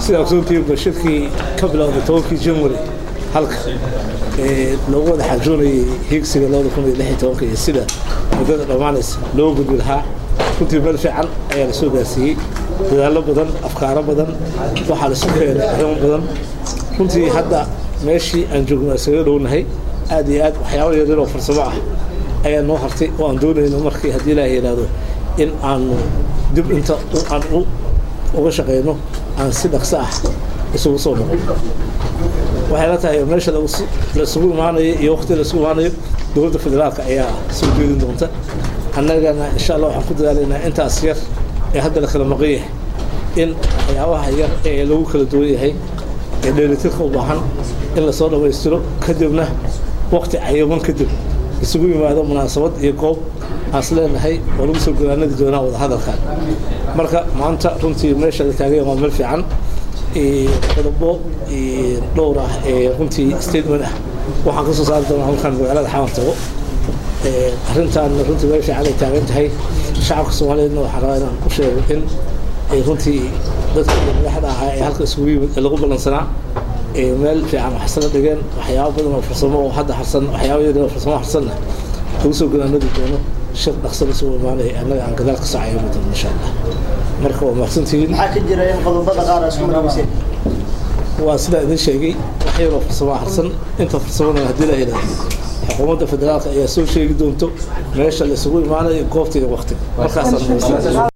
sidaa ogsoontihiinba shirkii ka bilowday tobankii january halka loogu wada xaajoonayay hiigsiga labada kun iyo lix iyo tobanka iyo sida muddada dhammaanaysa loo gudbi lahaa runtii meel fiican ayaa la soo gaarsiiyey dadaallo badan afkaaro badan waxaa la isu keenay arrimo badan runtii hadda meeshii aan joogno isaga dhownahay aad iyo aad waxyaaba yaryar oo farsamo ah ayaa noo hartay oo aan doonayno markii haddii ilaaha yidhaahdo in aanu dib inta aan uga shaqayno aan si dhaqso ah isugu soo noqon waxay la tahay meesha la isugu imaanayo iyo waqti la isugu imaanayo dowladda federaalka ayaa soo jeedin doonta annagana insha allah waxaan ku dadaalaynaa intaas yar ee hadda la kala maqan yahay in waxyaabaha yar ee lagu kala duwan yahay ee dheelitirka u baahan in lasoo dhammaystiro kadibna waqti cayaman kadib isugu yimaado munaasabad iyo goob aas leenahay oo lagu soo golaanadi doonaa wadahadalkan marka maanta runtii meesha la taagay waa meel fiican qodobo dhowr ah ee runtii statement ah waxaan ka soo saari doonaa halkan magaalada xamar tago arrintan runtii meel fiican ay taagan tahay shacabka soomaaliyeedna waxaan rabaa inaan ku sheego in ay runtii dadka madaxda ahaa ee halka isugu yimid ee lagu ballansanaa meel fiican wax isla dhigeen waxyaabo badan oo farsamo oo hadda harsan waxyaabo yar oo farsamo harsanna lagu soo golaanadi doono shir dhaqso la soo imaanaya annaga aan gadaal ka socaya mudan insha allah marka waa mahadsantihiin maxaa ka jira in qodobada qaar isku marayseen waa sidaa idin sheegay wax yaroo farsamo harsan inta farsamona haddii la yidhaahdo xukuumadda federaalka ayaa soo sheegi doonto meesha la isugu imaanayo goobta iyo waqtiga markaasaan